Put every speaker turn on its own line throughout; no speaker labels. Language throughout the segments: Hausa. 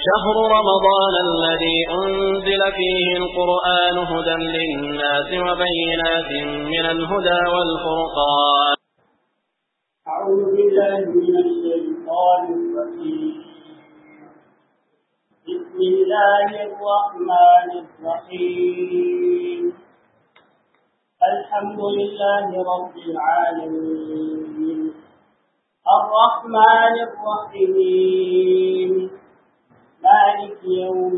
شهر رمضان الذي أنزل فيه القرآن هدى للناس وبينات من الهدى والفرقان
أعوذ بالله من الشيطان الرجيم بسم الله الرحمن الرحيم الحمد لله رب العالمين الرحمن الرحيم مالك يوم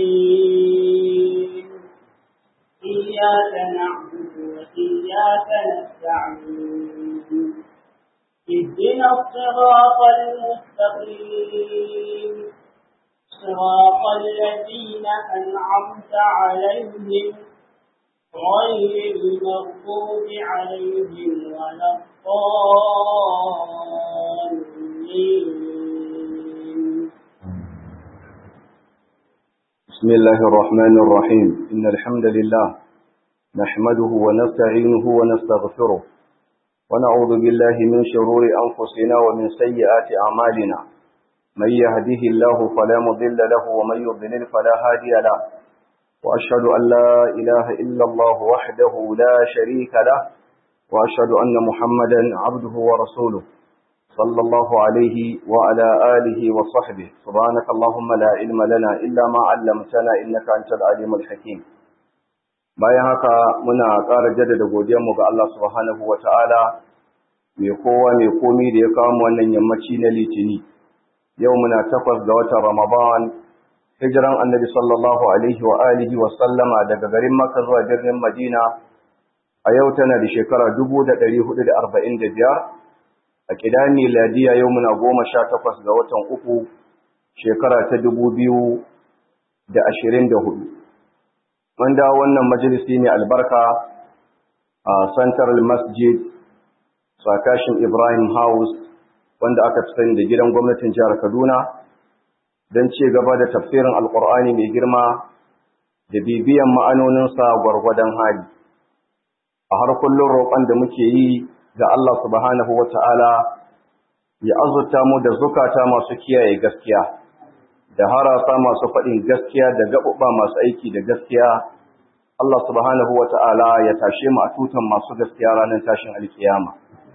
الدين إياك نعبد وإياك نستعين اهدنا الصراط المستقيم صراط الذين أنعمت عليهم غير المغضوب عليهم ولا الضالين
بسم الله الرحمن الرحيم إن الحمد لله نحمده ونستعينه ونستغفره ونعوذ بالله من شرور أنفسنا ومن سيئات أعمالنا من يهده الله فلا مضل له ومن يضلل فلا هادي له وأشهد أن لا إله إلا الله وحده لا شريك له وأشهد أن محمدا عبده ورسوله صلى الله عليه وعلى آله وصحبه سبحانك اللهم لا علم لنا إلا ما علمتنا إنك أنت العليم الحكيم bayan haka muna ƙara jaddada godiyarmu ga Allah subhanahu wa ta'ala mai kowa mai komi da ya kawo mu wannan yammaci na litini yau muna takwas ga watan ramadan hijiran annabi sallallahu alaihi wa alihi wa sallama daga garin makka zuwa birnin madina a yau tana da shekara dubu da ɗari hudu da arba'in da biyar a ƙidan miladiya yau muna goma sha takwas ga watan uku shekara ta dubu biyu da ashirin da hudu wanda wannan majalisi ne albarka a central masjid sakashin ibrahim house wanda aka fi sani da gidan gwamnatin jihar kaduna don ci gaba da tafsirin alkur'ani mai girma da bibiyan ma'anoninsa gwargwadon hali a har kullum roƙon da muke yi ga Allah subhanahu wa ta'ala ya azurta mu da zukata masu kiyaye gaskiya da harasa masu faɗin gaskiya da gaɓuɓɓa masu aiki da gaskiya Allah subhanahu wa ta'ala ya tashe mu a tutan masu gaskiya ranar tashin alkiyama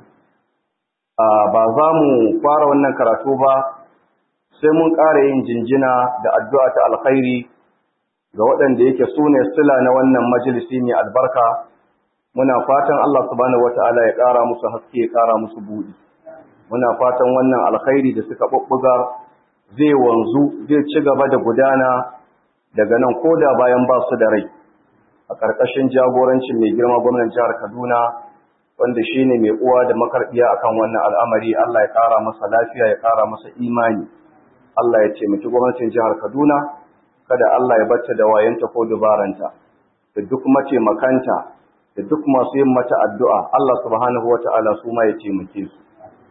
ba za mu fara wannan karatu ba sai mun ƙara yin jinjina da addu'a ta alkhairi ga waɗanda yake su ne sila na wannan majalisi mai albarka muna fatan Allah subhanahu wata'ala ya ƙara musu haske ya ƙara musu buɗi muna fatan wannan alkhairi da suka ɓuɓɓuga zai wanzu zai ci gaba da gudana daga nan ko da bayan ba su da rai a ƙarƙashin jagorancin mai girma gwamnan jihar Kaduna wanda shi ne mai uwa da makarbiya akan wannan al'amari Allah ya ƙara masa lafiya ya ƙara masa imani Allah ya taimaki gwamnatin jihar Kaduna kada Allah ya bata da wayanta ko dubaranta da duk mataimakanta da duk masu yin mata addu'a Allah subhanahu wata'ala su ma ya taimake su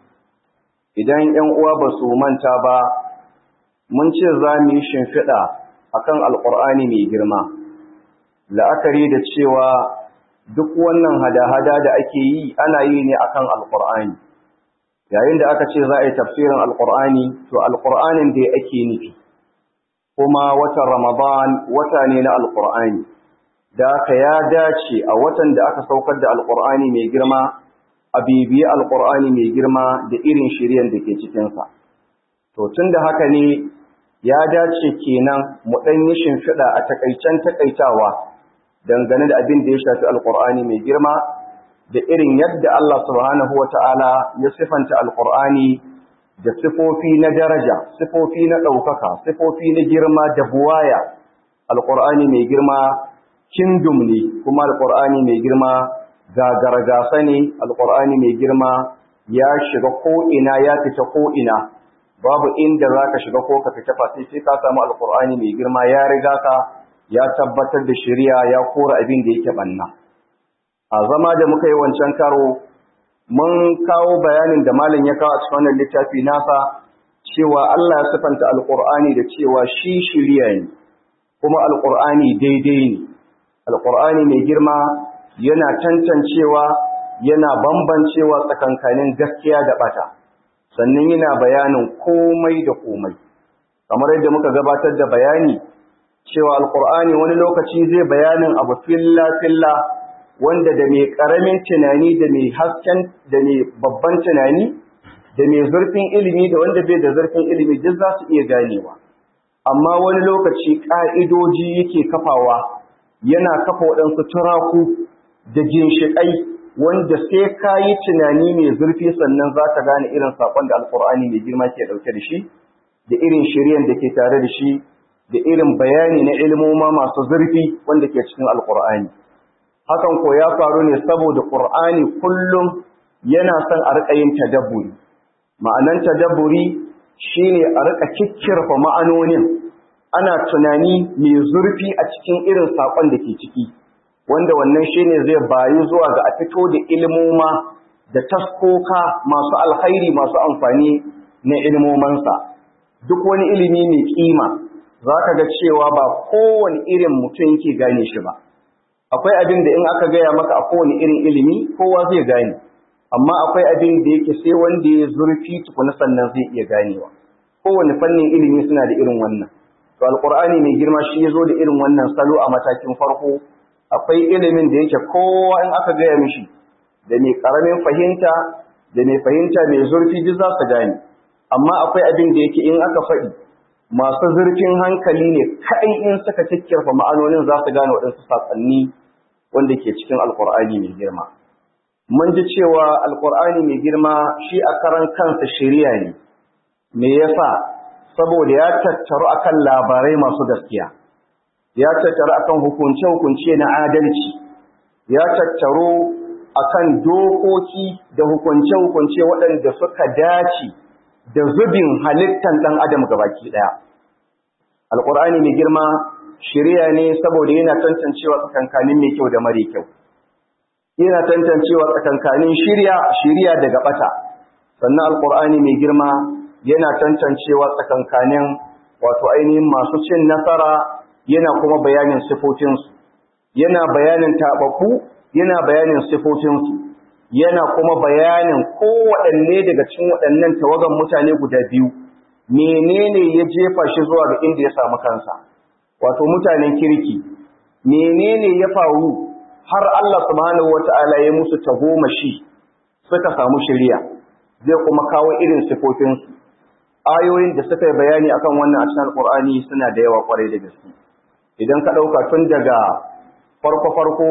idan 'yan uwa ba su manta ba mun ce za mu yi shimfiɗa akan alƙur'ani mai girma la'akari da cewa duk wannan hada-hada da ake yi ana yi ne akan alƙur'ani yayin da aka ce za a yi tafsirin alƙur'ani to alƙur'anin da ake nufi kuma watan ramadan wata ne na alƙur'ani da aka ya dace a watan da aka saukar da alƙur'ani mai girma a bibiyi alƙur'ani mai girma da irin shiryan da ke cikinsa to tun da haka ne ya dace kenan mu ɗan yi shimfiɗa a takaicen takaitawa dangane da abin da ya shafi alkur'ani mai girma da irin yadda Allah subhanahu wa ta'ala ya sifanta alkur'ani da sifofi na daraja sifofi na ɗaukaka sifofi na girma da buwaya alkur'ani mai girma kingdom ne kuma alkur'ani mai girma gagargasa ne alkur'ani mai girma ya shiga ko'ina ya fita ko'ina babu inda za ka shiga ko ka fita fasi sai ka samu alkur'ani mai girma ya riga ka ya tabbatar da shari'a ya kora abin da yake banna a zama da muka yi wancan karo mun kawo bayanin da malam ya kawo a cikin wannan littafi nasa cewa Allah ya sifanta alqur'ani da cewa shi shari'a ne kuma alqur'ani daidai ne alqur'ani mai girma yana tantancewa yana bambancewa tsakankanin gaskiya da bata sannan yana bayanin komai da komai kamar yadda muka gabatar da bayani cewa alkur'ani wani lokaci zai bayanin abu filla filla wanda da mai karamin tunani da mai hasken da mai babban tunani da mai zurfin ilimi da wanda bai da zurfin ilimi duk za su iya ganewa amma wani lokaci ƙa'idoji yake kafawa yana kafa waɗansu turaku da ginshiƙai wanda sai ka yi tunani mai zurfi sannan za ka gane irin saƙon da alƙur'ani mai girma ke ɗauke da shi da irin shiryan da ke tare da shi da irin bayani na ilmoma masu zurfi wanda ke cikin alƙur'ani hakan ko ya faru ne saboda ƙur'ani kullum yana son a riƙa yin tadabburi ma'anan tadabburi shine a riƙa kikkirfa ma'anonin ana tunani mai zurfi a cikin irin saƙon da ke ciki wanda wannan shine zai bayi zuwa ga a fito da ilmoma da taskoka masu alkhairi masu amfani na ilmomansa duk wani ilimi mai kima za ka ga cewa ba kowane irin mutum yake gane shi ba akwai abin da in aka gaya maka a kowane irin ilimi kowa zai gane amma akwai abin da yake sai wanda ya zurfi tukuna sannan zai iya ganewa kowane fannin ilimi suna da irin wannan to alqur'ani mai girma shi ya zo da irin wannan salo a matakin farko akwai ilimin da yake kowa in aka gaya mishi da mai karamin fahimta da mai fahimta mai zurfi duk za su gane amma akwai abin da yake in aka faɗi masu zurfin hankali ne kai in suka kikkirfa ma'anonin za su gane waɗansu saƙonni wanda ke cikin alƙur'ani mai girma mun ji cewa alƙur'ani mai girma shi a karan kansa shari'a ne me yasa saboda ya tattaru akan labarai masu gaskiya ya tattaru akan hukunce-hukunce na adalci ya tattaru akan dokoki da hukunce-hukunce waɗanda suka dace da zubin halittan ɗan adam gabaki ɗaya. Alƙur'ani mai girma shirya ne saboda yana tantancewa tsakankanin mai kyau da mare kyau. Yana tantancewa tsakankanin shirya shirya daga ɓata. Sannan Alƙur'ani mai girma yana tantancewa tsakankanin wato ainihin masu cin nasara yana kuma bayanin sifofinsu. Yana bayanin taɓaku, yana bayanin sifofinsu. yana kuma bayanin kowaɗanne daga cikin waɗannan tawagan mutane guda biyu menene ya jefa shi zuwa ga inda ya samu kansa wato mutanen kirki menene ya faru har Allah subhanahu wata'ala ya musu tagomashi suka samu shari'a zai kuma kawo irin sifofinsu ayoyin da suka yi bayani akan wannan a cikin alƙur'ani suna da yawa kwarai da gaske idan ka ɗauka tun daga farko-farko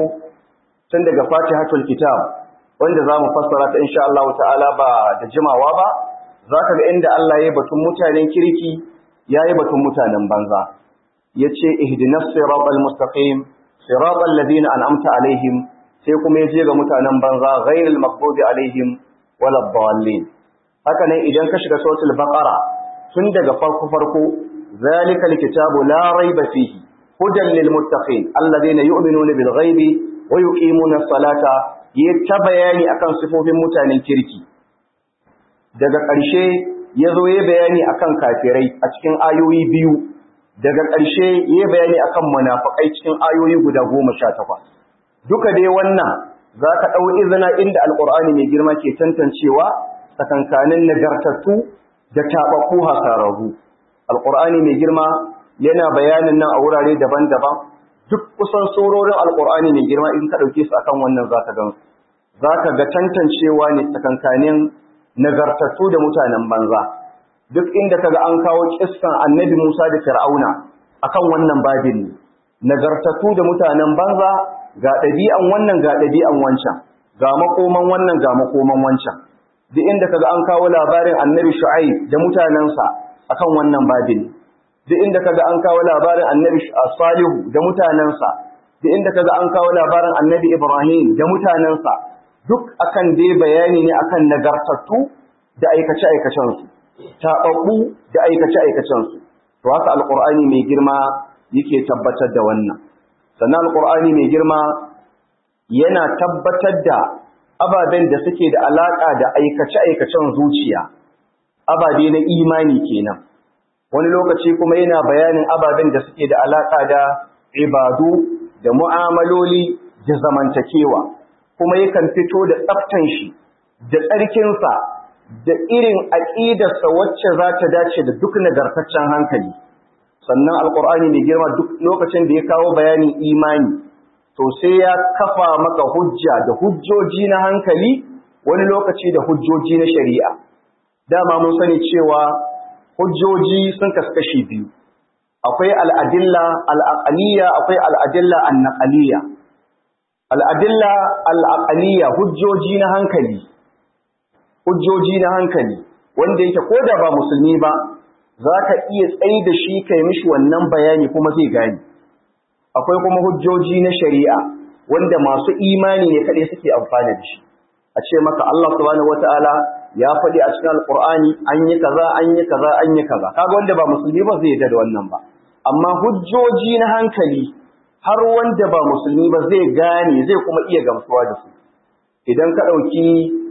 tun daga fatihatul kitab wanda za mu fassara ta insha Allah ta'ala ba da jimawa ba za ka ga inda Allah ya yi batun mutanen kirki ya yi batun mutanen banza ya ce ihdinas siratal mustaqim siratal ladina an'amta alaihim sai kuma ya je ga mutanen banza ghairil maghdubi alaihim walad dallin haka nan idan ka shiga suratul baqara tun daga farko farko zalika alkitabu la raiba fihi hudan lil muttaqin alladhina yu'minuna bil ghaibi wa yuqimuna as-salata ya ta bayani akan sifofin mutanen kirki daga ƙarshe ya zo ya bayani akan kafirai a cikin ayoyi biyu daga ƙarshe ya bayani akan munafikai cikin ayoyi guda goma sha takwas duka dai wannan za ka ɗau izina inda alƙur'ani mai girma ke tantancewa tsakankanin nagartattu da taɓaɓɓu hasararru alƙur'ani mai girma yana bayanin nan a wurare daban-daban duk kusan sororin alƙur'ani mai girma in ka ɗauke su akan wannan za ka gansu za ka ga tantancewa ne tsakankanin nagartattu da mutanen banza duk inda ka ga an kawo kissan annabi musa da fir'auna akan wannan babin ne nagartattu da mutanen banza ga ɗabi'an wannan ga ɗabi'an wancan ga makoman wannan ga makoman wancan duk inda ka ga an kawo labarin annabi shu'aib da mutanensa akan wannan babin duk inda kaga an kawo labarin annabi salihu da mutanensa duk inda kaga an kawo labarin annabi ibrahim da mutanensa duk akan dai bayani ne akan nagartattu da aikace aikacen su tababbu da aikace aikacen su to haka alqur'ani mai girma yake tabbatar da wannan sannan alqur'ani mai girma yana tabbatar da ababen da suke da alaka da aikace aikacen zuciya ababe na imani kenan wani lokaci kuma yana bayanin ababen da suke da alaƙa da ibadu da mu'amaloli da zamantakewa kuma yakan fito da tsaftan shi da tsarkinsa da irin aƙidarsa wacce za ta dace da duk nagartaccen hankali sannan alƙur'ani mai girma duk lokacin da ya kawo bayanin imani to sai ya kafa maka hujja da hujjoji na hankali wani lokaci da hujjoji na shari'a dama mun sani cewa hujjoji sun kaskashi biyu akwai al'adilla al'aqaliyya akwai al'adilla annaqaliyya al'adilla al'aqaliyya hujjoji na hankali hujjoji na hankali wanda yake ko da ba musulmi ba za ka iya tsaye da shi kai mishi wannan bayani kuma zai gani akwai kuma hujjoji na shari'a wanda masu imani ne kaɗai suke amfani da shi a ce maka Allah subhanahu wata'ala ya faɗi a cikin alƙur'ani an yi kaza an yi kaza an yi kaza kaga wanda ba musulmi ba zai yarda da wannan ba amma hujjoji na hankali har wanda ba musulmi ba zai gane zai kuma iya gamsuwa da su idan ka ɗauki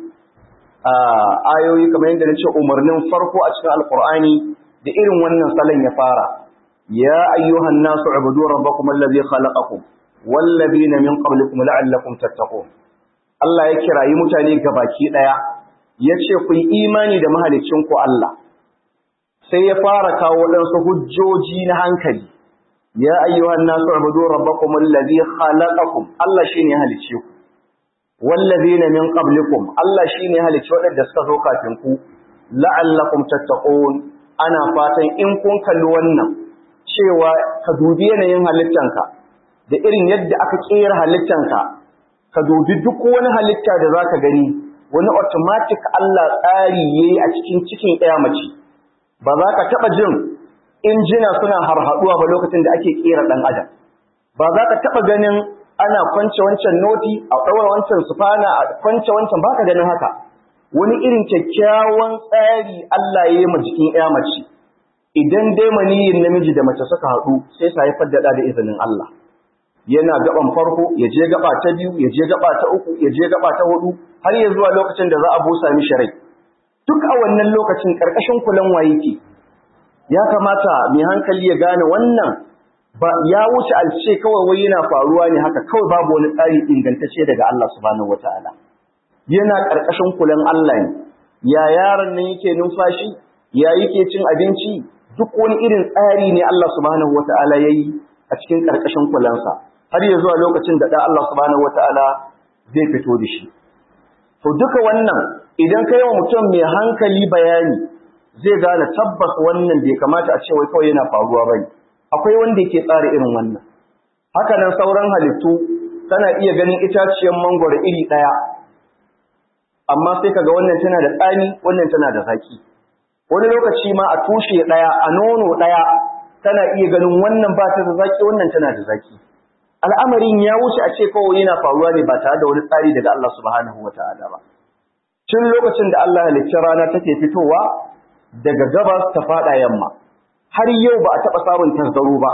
ayoyi kamar yadda na ce umarnin farko a cikin alƙur'ani da irin wannan salon ya fara ya ayyuhan nasu ubudu rabbakum allazi khalaqakum wallazina min qablikum la'allakum tattaqun Allah ya kirayi mutane gabaki daya yace ku yi imani da mahalicin ku Allah sai ya fara kawo wadansu hujjoji na hankali ya ayyuhan nasu ubudu rabbakum allazi khalaqakum Allah shine ya halice ku wallazina min qablikum Allah shine ya halice wadanda suka zo kafin ku la'allakum tattaqun ana fatan in kun kalli wannan cewa ka dubi yanayin halittanka da irin yadda aka kera halittanka ka dubi duk wani halitta da zaka gani wani automatic Allah tsari yayi a cikin cikin ɗaya mace ba za ka taɓa jin injina suna harhaɗuwa ba lokacin da ake kera ɗan adam ba za ka taɓa ganin ana kwance wancan noti a ɗaura wancan sufana a kwance wancan ba ka ganin haka wani irin kyakkyawan tsari Allah ya yi ma jikin ɗaya mace idan dai maniyin namiji da mace suka haɗu sai sa haifar da da izinin Allah yana gaban farko ya je gaba ta biyu ya je gaba ta uku ya je gaba ta hudu har ya zuwa lokacin da za a busa mishi rai duk a wannan lokacin karkashin kulan waye ke ya kamata mai hankali ya gane wannan ba ya wuce alce kawai wai yana faruwa ne haka kawai babu wani tsari ingantacce daga Allah subhanahu wataala yana karkashin kulan Allah ne ya yaron nan yake numfashi ya yake cin abinci duk wani irin tsari ne Allah subhanahu wataala yayi a cikin karkashin kulansa har ya zuwa lokacin da dan Allah subhanahu wataala zai fito da shi to duka wannan idan kai wa mutum mai hankali bayani zai gane tabbas wannan bai kamata a ce wai kawai yana faruwa bane akwai wanda yake tsara irin wannan haka nan sauran halittu kana iya ganin itaciyar mangwaro iri daya amma sai kaga wannan tana da tsani wannan tana da zaki wani lokaci ma a tushe daya a nono daya kana iya ganin wannan ba ta da zaki wannan tana da zaki al'amarin ya wuce a ce kawai yana faruwa ne ba tare da wani tsari daga Allah subhanahu wata'ala ba tun lokacin da Allah halicci rana take fitowa daga gabas ta fada yamma har yau ba a taɓa samun tasgaro ba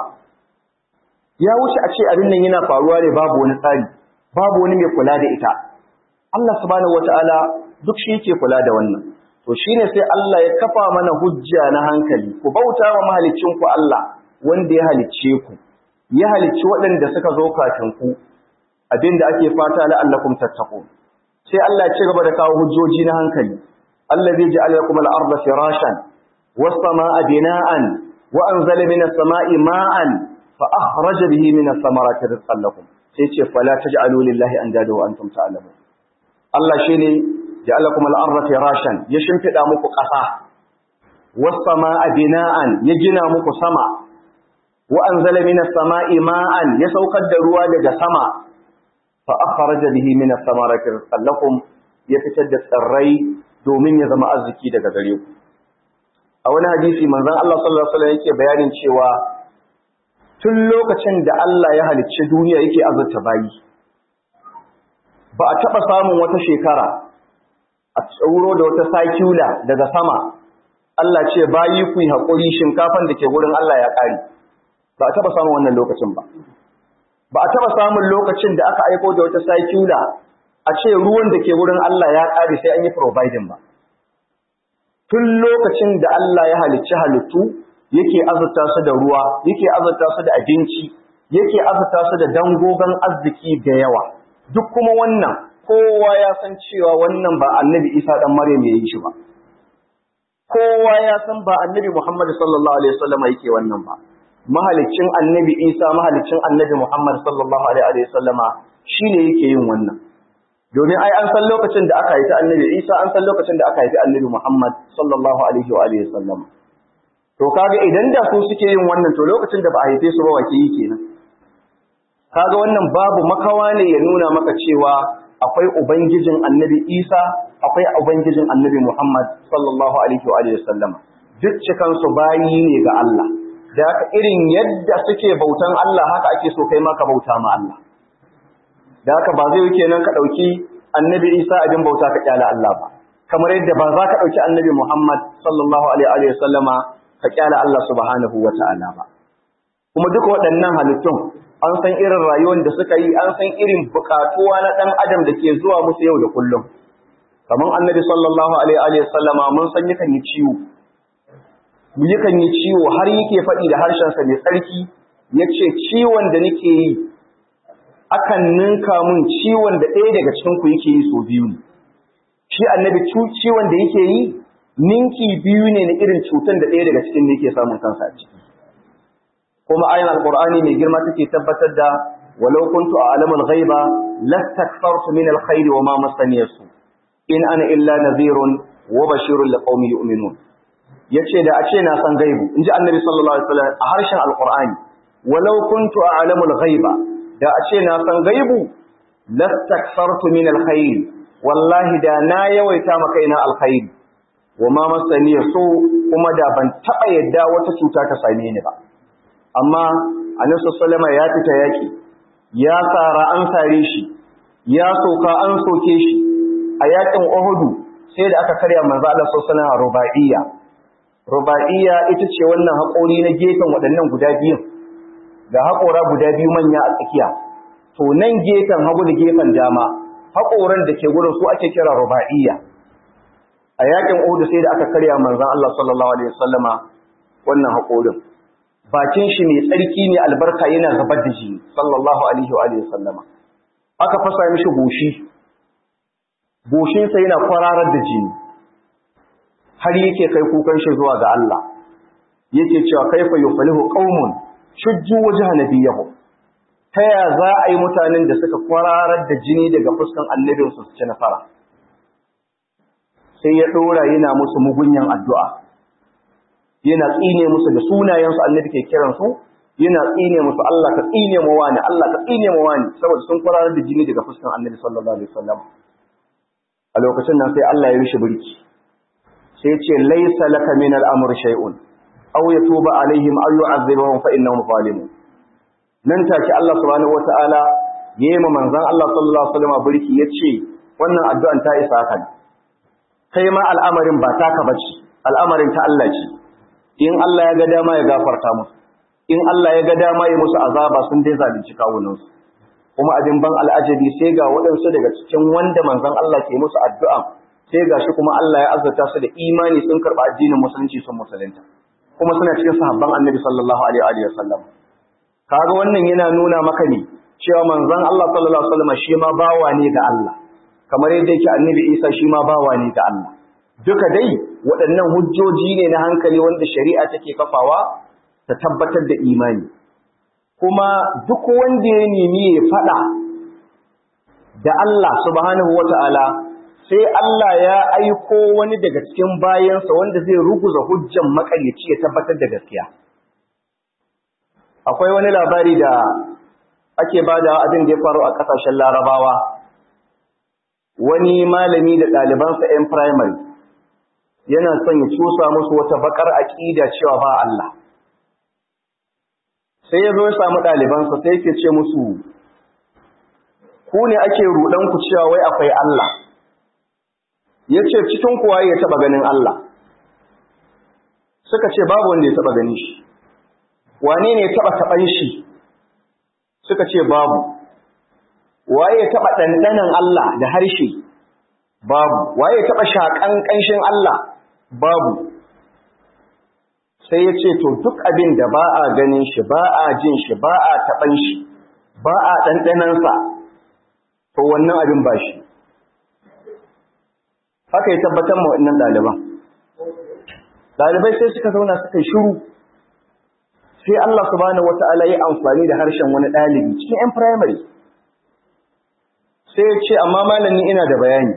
ya wuce a ce abin nan yana faruwa ne babu wani tsari babu wani mai kula da ita Allah subhanahu wata'ala duk shi yake kula da wannan to shine sai Allah ya kafa mana hujja na hankali ku bauta wa mahaliccin ku Allah wanda ya halicce ku ya halicci waɗanda suka zo kafin ku abinda ake fata la'allakum tattaqun sai Allah ya ci gaba da kawo hujjoji na hankali allazi ja'ala lakum al-ardha firashan was-samaa'a bina'an wa anzala minas samaa'i ma'an fa akhraja bihi minas samarati rizqan lakum sai ce fala taj'alu lillahi andada wa antum ta'lamun Allah shine ja'ala lakum al-ardha firashan ya shimfida muku ƙasa was-samaa'a bina'an ya gina muku sama wa anzala minas samaa'i ma'an ya saukar da ruwa daga sama fa akhraja bihi minas samarati rizqan lakum ya fitar da tsirrai domin ya zama arziki daga gare ku a wani hadisi manzon Allah sallallahu alaihi wasallam yake bayanin cewa tun lokacin da Allah ya halicci duniya yake azurta bayi ba a taba samun wata shekara a tsoro da wata sakula daga sama Allah ce bayi ku yi haƙuri shinkafan da ke gurin Allah ya ƙare ba a taba samun wannan lokacin ba ba a taba samun lokacin da aka aiko da wata sakula a ce ruwan da ke wurin Allah ya ƙare sai an yi providing ba. Tun lokacin da Allah ya halicci halittu yake azurta su da ruwa, yake azurta su da abinci, yake azurta su da dangogon arziki da yawa. Duk kuma wannan kowa ya san cewa wannan ba annabi Isa ɗan Maryam ya yi shi ba. kowa ya san ba annabi Muhammad sallallahu alaihi wasallam yake wannan ba mahalicin annabi Isa mahalicin annabi Muhammad sallallahu alaihi wasallama shine yake yin wannan domin ai an san lokacin da aka haifi annabi Isa an san lokacin da aka haifi annabi Muhammad sallallahu alaihi wa alihi wasallam to kaga idan da su suke yin wannan to lokacin da ba a haife su ba wake yi kenan kaga wannan babu makawa ne ya nuna maka cewa akwai ubangijin annabi Isa akwai ubangijin annabi Muhammad sallallahu alaihi wa alihi wasallam duk cikan su bayi ne ga Allah da haka irin yadda suke bautan Allah haka ake so kai ma ka bauta ma Allah da haka ba zai yake nan ka ɗauki annabi isa abin bauta ka kyala Allah ba kamar yadda ba za ka ɗauki annabi Muhammad sallallahu alaihi wa sallama ka kyala Allah subhanahu wa ta'ala ba kuma duka waɗannan halittun an san irin rayuwar da suka yi an san irin buƙatuwa na ɗan adam da ke zuwa musu yau da kullum kamar annabi sallallahu alaihi wa sallama mun san yakan yi ciwo yakan yi ciwo har yake faɗi da harshensa mai tsarki yace ciwon da nake yi akan ninka mun ciwon da ɗaya daga cikin ku yake yi so biyu ne shi annabi ciwon da yake yi ninki biyu ne na irin cutan da ɗaya daga cikin da yake samun kansa a ciki kuma ayan alqur'ani mai girma take tabbatar da walau kuntu a'lamul ghaiba lastakfartu min alkhairi wa ma masani yasu in ana illa nadhirun wa bashirun liqaumin yu'minun yace da a ce na san gaibu inji annabi sallallahu alaihi wasallam a harshen alqur'ani walau kuntu a'lamul ghaiba da a ce na san gaibu lastakfartu min alkhairi wallahi da na yawaita maka ina alkhairi wa ma masani so kuma da ban taba yadda wata cuta ta same ni ba amma annabi sallallahu ya fita yaki ya sara an sare shi ya soka an soke shi a yakin Uhud sai da aka karya manzo Allah sallallahu alaihi rubaiya rubaiya ita ce wannan haƙori na gefen waɗannan guda biyun ga haƙora guda biyu manya a tsakiya to nan gefen hagu da gefen dama haƙoran da ke gurin su ake kira ruba'iyya a yakin Uhud sai da aka karya manzon Allah sallallahu alaihi wasallama wannan haƙorin bakin shi mai tsarki ne albarka yana zubar da jini sallallahu alaihi wa alihi wasallama aka fasa mishi goshi goshin sa yana kwararar da jini har yake kai kukan shi zuwa ga Allah yake cewa kaifa yufalihu qaumun shujju wajha nabiyahu ta ya za a yi mutanen da suka kwararar da jini daga fuskan annabinsu su ci nasara sai ya ɗora yana musu mugunyan addu'a yana tsine musu da sunayensu annabi ke kiransu yana tsine musu Allah ka tsine mu wani Allah ka tsine mu wani saboda sun kwararar da jini daga fuskan annabi sallallahu alaihi wasallam a lokacin nan sai Allah ya rishi birki sai ya ce laisa laka min al-amr shay'un aw yatuba alaihim aw yu'adhibuhum fa innahum zalimun nan take Allah subhanahu wataala yayi ma manzon Allah sallallahu alaihi wasallam burki yace wannan addu'an ta isa kan kai ma al'amarin ba taka bace al'amarin ta Allah ce in Allah ya ga dama ya gafarta musu in Allah ya ga dama ya musu azaba sun dai zalunci kawunan su kuma abin ban al'ajabi sai ga waɗansu daga cikin wanda manzon Allah ke musu addu'a sai ga shi kuma Allah ya azurta su da imani sun karɓa addinin musulunci sun musulunta kuma suna cikin sahabban annabi sallallahu alaihi wa sallam kaga wannan yana nuna maka ne cewa manzon Allah sallallahu alaihi wasallam shi ma bawa ne ga Allah kamar yadda yake annabi Isa shi ma bawa ne ga Allah duka dai waɗannan hujjoji ne na hankali wanda shari'a take kafawa ta tabbatar da imani kuma duk wanda ya nemi ya faɗa da Allah subhanahu wata'ala sai Allah ya aiko wani daga cikin bayansa wanda zai ruguza hujjan makaryaci ya tabbatar da gaskiya akwai wani labari da ake bada abin da ya faru a ƙasashen larabawa wani malami da ɗalibansa 'yan firamare yana son ya cusa musu wata bakar aƙida cewa ba Allah sai ya zo ya samu ɗalibansa sai yake ce musu ku ne ake ruɗanku cewa wai akwai Allah ya ce cikin kuwa ya taɓa ganin Allah suka ce babu wanda ya taɓa ganin shi wane ne ya taɓa taɓan shi suka ce babu waye ya taɓa ɗanɗanan Allah da harshe babu waye ya taɓa shaƙan ƙanshin Allah babu sai ya ce to duk abin da ba a ganin shi ba a jin shi ba a taɓan shi ba a ɗanɗanansa to wannan abin ba shi haka ya tabbatar ma waɗannan ɗaliban dalibai sai suka zauna suka shiru sai Allah subhanahu wata'ala ya amfani da harshen wani dalibi cikin yan primary sai ya ce amma malami ina da bayani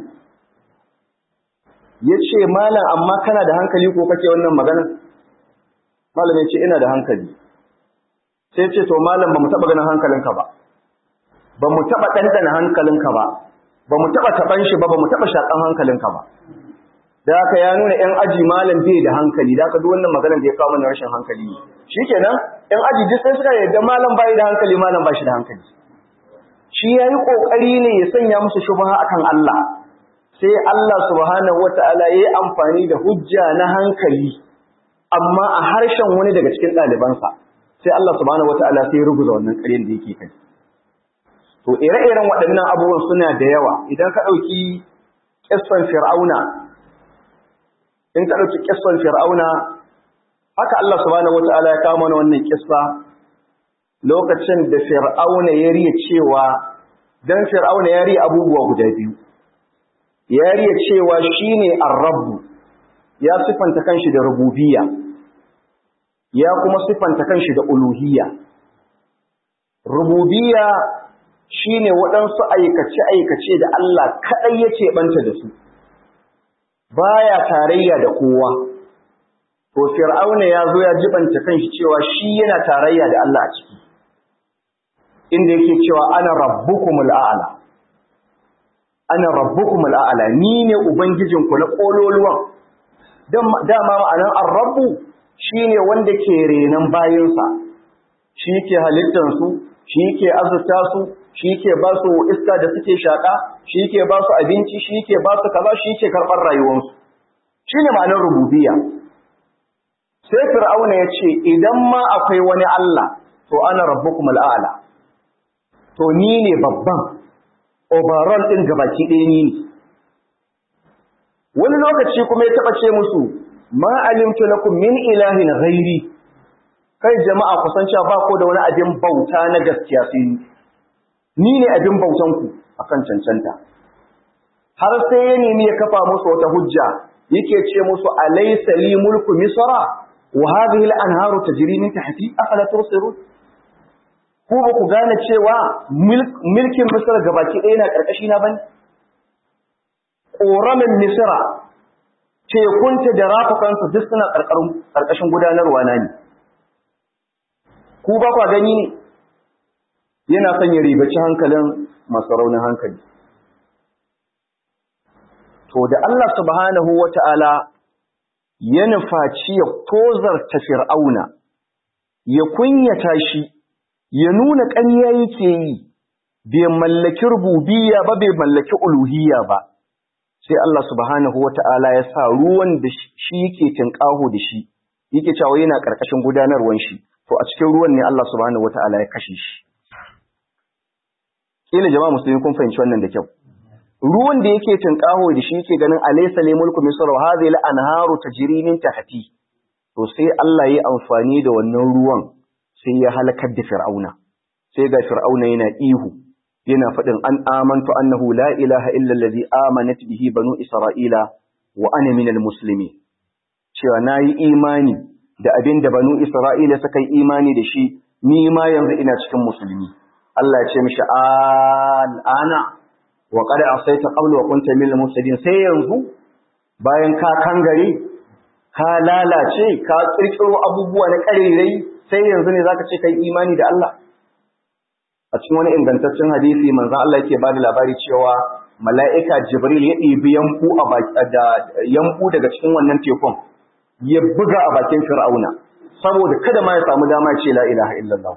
ya ce malam amma kana da hankali ko kake wannan magana malam ya ce ina da hankali sai ce to malam ba mu taɓa ganin hankalinka ba ba mu taɓa ɗanɗana hankalinka ba ba mu taɓa taɓan shi ba ba mu taɓa shaƙan hankalinka ba da haka ya nuna ‘yan aji malam bai da hankali da haka duk wannan maganar da ya kawo mana rashin hankali ne shi kenan ‘yan aji duk sai suka yarda malam bai da hankali malam ba shi da hankali shi ya yi ƙoƙari ne ya sanya musu shubha akan Allah sai Allah subhanahu wata'ala ya yi amfani da hujja na hankali amma a harshen wani daga cikin ɗalibansa sai Allah subhanahu wata'ala sai ya ruguza wannan ƙaryar da yake kai to ire-iren waɗannan abubuwan suna da yawa idan ka ɗauki ƙisfan fir'auna in ka ɗauki ƙisfan fir'auna haka Allah subhanahu wata'ala ya kawo mana wannan ƙisfa lokacin da fir'auna ya riya cewa dan fir'auna ya riya abubuwa guda biyu ya riya cewa shine ar-rabb ya sifanta kanshi da rububiyya ya kuma sifanta kanshi da uluhiyya rububiyya shine waɗansu aikace aikace da Allah kadai yake banta da su baya tarayya da kowa to fir'auna ya zo ya jibanta kanshi cewa shi yana tarayya da Allah a ciki inda yake cewa ana rabbukumul a'la ana rabbukumul a'la ni ne ubangijinku na kololuwan dama ma'anan ar-rabbu shine wanda ke renan bayinsa shi ke halittar su shi ke azurta su shi ke ba su iska da suke shaka shi ke ba su abinci shi ke ba su kaza shi ke karɓar rayuwarsu shine ma'anar rububiyya sai fir'auna ya ce idan ma akwai wani Allah to ana rabbukumul a'la to ni ne babban overall ɗin gabaki ɗaya ni ne wani lokaci kuma ya taɓa ce musu ma alimtu lakum min ilahin ghairi kai jama'a kusan cewa ba ko da wani abin bauta na gaskiya sai ni ne abin bautan ku akan cancanta har sai ya nemi ya kafa musu wata hujja yake ce musu alaysa li mulku misra wa hadhihi al-anharu tajri min tahti afala tubsirun ko ba ku gane cewa mulkin Misir gabaki ɗaya na ƙarƙashi na bane? Ƙoramin Misira, tekunta da rafukansa duk suna ƙarƙashin gudanarwa na ne. Ku ba kwa gani ne? Yana son ya ribaci hankalin masu raunin hankali. To da Allah subhanahu wa ta'ala ya nufaci ya tozarta fir'auna, ya kunyata shi, ya nuna ƙarya yake yi bai mallaki rububiyya ba bai mallaki uluhiyya ba sai Allah subhanahu wata'ala ya sa ruwan da shi yake tinkaho da shi yake cewa yana karkashin gudanarwan shi to a cikin ruwan ne Allah subhanahu wata'ala ya kashe shi kila jama'a musulmi kun fahimci wannan da kyau ruwan da yake tinkaho da shi yake ganin alaysa li mulku misr wa hadhihi al-anharu tajri min tahti to sai Allah ya amfani da wannan ruwan sai ya halakar da fir'auna sai ga fir'auna yana ihu yana faɗin an amantu annahu la ilaha illa allazi amanat bihi banu isra'ila wa ana minal muslimin cewa nayi imani da abin da banu isra'ila suka yi imani da shi ni ma yanzu ina cikin musulmi Allah ya ce mishi al'ana wa qad asaita qablu wa kunta minal mufsidin sai yanzu bayan ka kangare ka lalace ka kirkiro abubuwa na karerai sai yanzu ne zaka ce kai imani da Allah a cikin wani ingantaccen hadisi manzo Allah yake bada labari cewa mala'ika Jibril ya ɗibi yanku a da yanku daga cikin wannan tekun ya buga a bakin Fir'auna saboda kada ma ya samu dama ce la ilaha illallah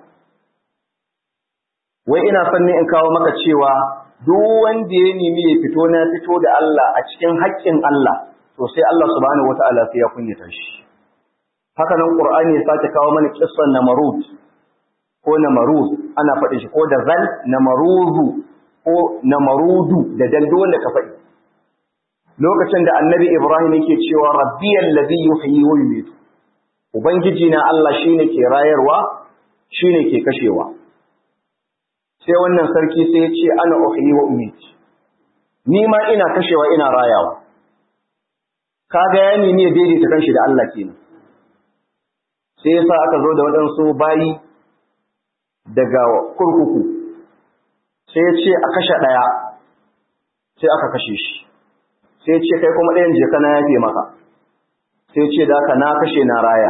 wai ina son ne in kawo maka cewa duk wanda ya nemi ya fito na fito da Allah a cikin haƙƙin Allah to sai Allah subhanahu wataala sai ya kunyata shi haka nan Qur'ani ya sake kawo mana kissan Namarud ko Namarud ana faɗin shi ko da zal Namaruzu ko Namarudu da daldo wanda ka faɗi lokacin da Annabi Ibrahim yake cewa rabbiyal ladhi yuhyi wa yumiitu ubangiji na Allah shine ke rayarwa shine ke kashewa sai wannan sarki sai ya ce ana uhyi wa umiitu ni ma ina kashewa ina rayawa kaga ya nemi ya daidaita kanshi da Allah kenan sai yasa aka zo da waɗansu bayi daga kurkuku sai ya ce a kashe ɗaya sai aka kashe shi sai ce kai kuma ɗayan je kana yafe maka sai ce da aka na kashe na raya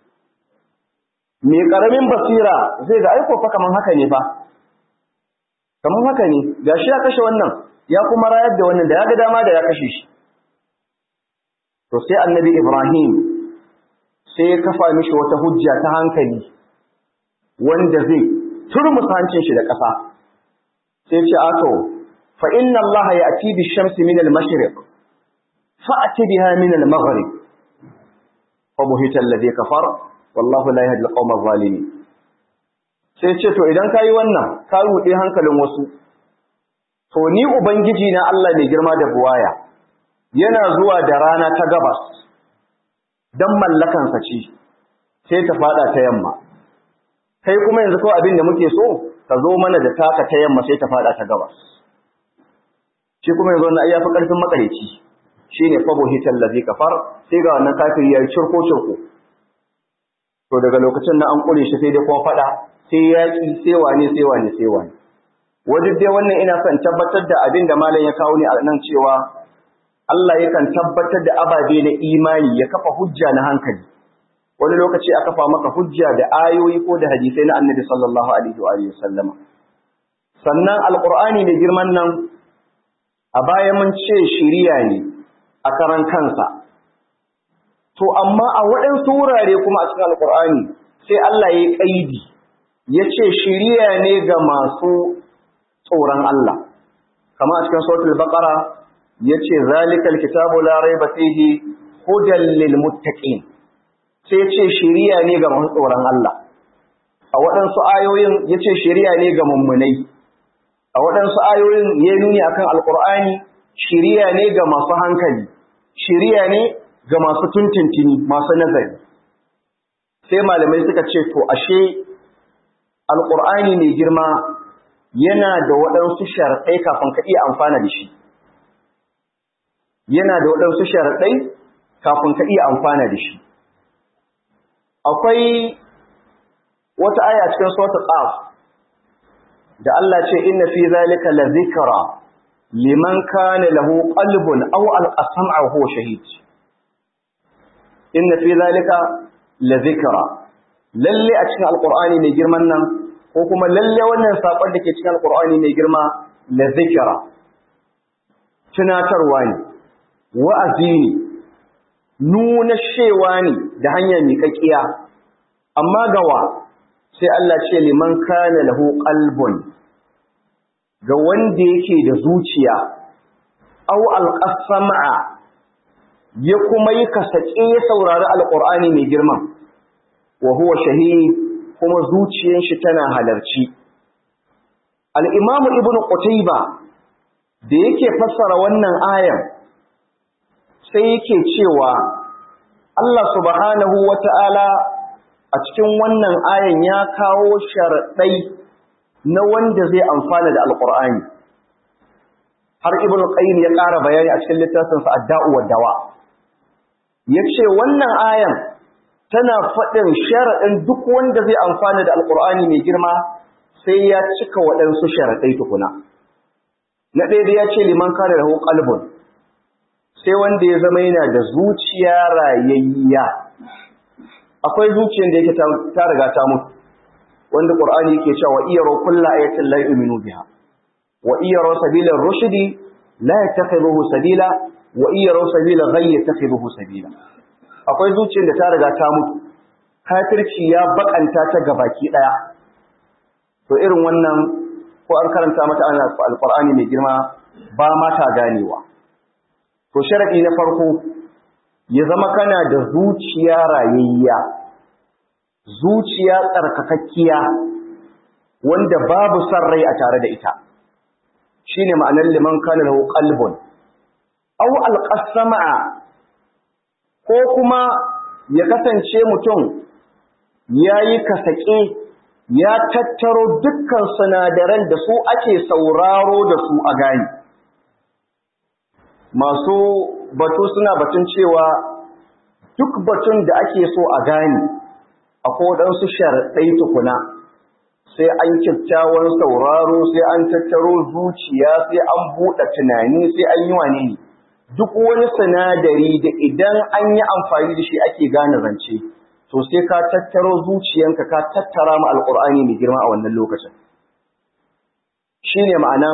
mai ƙaramin basira zai ga aiko fa kaman haka ne fa kaman haka ne gashi ya kashe wannan ya kuma rayar da wannan da ya ga dama da ya kashe shi to sai annabi ibrahim sai ya kafa mishi wata hujja ta hankali wanda zai turmusa hancin shi da ƙasa sai ce ato fa inna Allah ya'ti bi shamsi min al-mashriq fa'ti biha min al-maghrib fa buhita alladhi kafar wallahu la yahdi al-qawma adh-dhalimin sai ce to idan kayi wannan ka rude hankalin wasu to ni ubangiji na Allah mai girma da buwaya yana zuwa da rana ta gabas dan mallakansa ce sai ta fada ta yamma kai kuma yanzu kawai abin da muke so ka zo mana da taka ta yamma sai ta fada ta gabas shi kuma yanzu wannan ayyafi karfin makareci shine fabo hital ladhi kafar sai ga wannan kafiri ya cirko cirko to daga lokacin nan an kure shi sai dai kuma fada sai yaki sai wane sai wane sai wane wajen dai wannan ina son tabbatar da abin da malam ya kawo ni a nan cewa Allah yakan tabbatar da ababe na imani ya kafa hujja na hankali wani lokaci a kafa maka hujja da ayoyi ko da hadisai na annabi sallallahu alaihi wa sallama sannan alqur'ani ne girman nan a baya mun ce shiriya ne a karan kansa to amma a waɗansu wurare kuma a cikin alqur'ani sai Allah ya kaidi ya ce shiriya ne ga masu tsoron Allah kama a cikin suratul baqara yace zalikal kitabu la raiba fihi hudan lil muttaqin sai ce shiriya ne ga masu tsoron Allah a waɗansu ayoyin ya ce shiriya ne ga mummunai a waɗansu ayoyin ya nuni akan alƙur'ani shiriya ne ga masu hankali shiriya ne ga masu tuntuntuni masu nazari sai malamai suka ce to ashe alƙur'ani mai girma yana da waɗansu sharaɗai kafin ka iya amfana da shi yana da waɗansu sharaɗai kafin ka iya amfana da shi akwai wata aya cikin suratul qaf da Allah ce inna fi zalika la zikra liman kana lahu qalbun aw al-sam'a huwa shahid inna fi zalika la zikra lalle a cikin alqur'ani mai girman nan ko kuma lalle wannan sakon da ke cikin alqur'ani mai girma la zikra tunatarwa ne wa'azi ne nuna shewa ne da hanyar miƙaƙiya amma gawa sai Allah ce liman kana lahu qalbun ga wanda yake da zuciya aw alqasama ya kuma yi kasake ya saurari alqur'ani mai girma wa huwa shahid kuma zuciyar shi tana halarci al-imam ibn qutayba da yake fassara wannan ayan sai yake cewa Allah subhanahu wata'ala a cikin wannan ayan ya kawo sharaɗai na wanda zai amfana da alƙur'ani har ibn qayyim ya ƙara bayani a cikin littafinsa ad-da'u wad-dawa yace wannan ayan tana faɗin sharaɗin duk wanda zai amfana da alƙur'ani mai girma sai ya cika waɗansu sharaɗai tukuna na ɗaya da ya ce liman kare lahu qalbun sai wanda ya zama yana da zuciya rayayya akwai zuciyar da yake ta riga ta mutu wanda qur'ani yake cewa iyyaru kullu ayatin la yu'minu biha wa iyyaru sabila rushdi la yattakhidhuhu sabila wa iyyaru sabila ghayy yattakhidhuhu sabila akwai zuciyar da ta riga ta mutu kafirci ya bakanta ta gabaki daya to irin wannan ko an karanta mata alqur'ani mai girma ba ma ta ganewa to sharadi na farko ya zama kana da zuciya rayayya zuciya tsarkakakkiya wanda babu san rai a tare da ita shine ma'anar liman kana lahu qalbun aw alqasama ko kuma ya kasance mutum yayi kasake ya tattaro dukkan sinadaran da su ake sauraro da su a gani masu batu suna batun cewa duk batun da ake so a gane akwai waɗansu sharaɗai tukuna sai an kyakkyawan sauraro sai an tattaro zuciya sai an buɗe tunani sai an yi wane ne duk wani sinadari da idan an yi amfani da shi ake gane zance to sai ka tattaro zuciyanka ka tattara ma alƙur'ani mai girma a wannan lokacin shine ma'anan